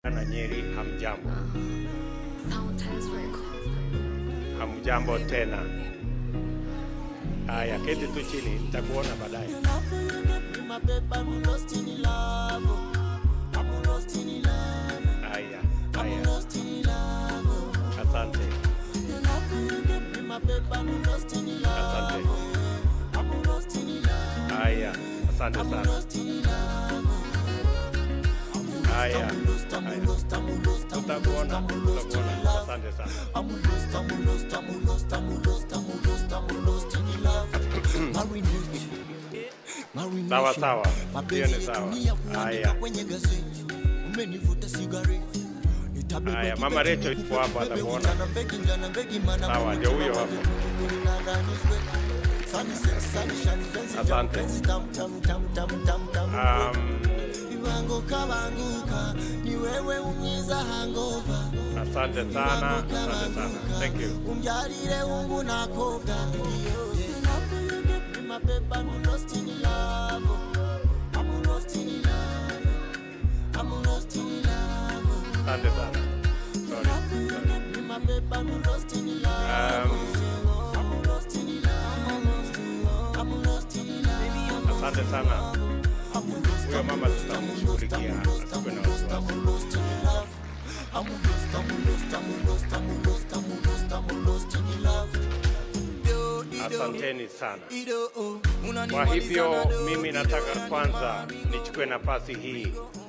na Nyeri, hamjambo? Soundtest Records. Hamjambo tena. Haya, keti tu chini, nitakuona baadaye. Haya, haya, asante, asante. Haya, asante sana. Haya, haya, tutakuona, tutakuona. Asante sana. Sawa sawa, hiyo ni sawa. Haya, haya, mama Recho ipo hapo, atakuona. Sawa, ndio huyo hapo. Asante. Um, Banguka banguka ni wewe unyiza hangova asante sana, asante sana. Thank you. umjalile ungu nakoga My babe, I'm lost in love. I'm lost in love. I'm lost in love. Asante sana. Sorry, sorry. My babe, I'm lost in love. Um, I'm lost in love. I'm lost in love. asante sana. Huyo mama tutamshughulikia, asikuwe na wasiwasi. I'm lost, I'm lost, I'm lost, I'm lost, I'm lost, I'm lost in love. Yo, Ido, Asanteni sana. Ido, oh, Kwa unanimaliza hivyo na do, mimi Ido, nataka unanimaliza kwanza nichukue nafasi hii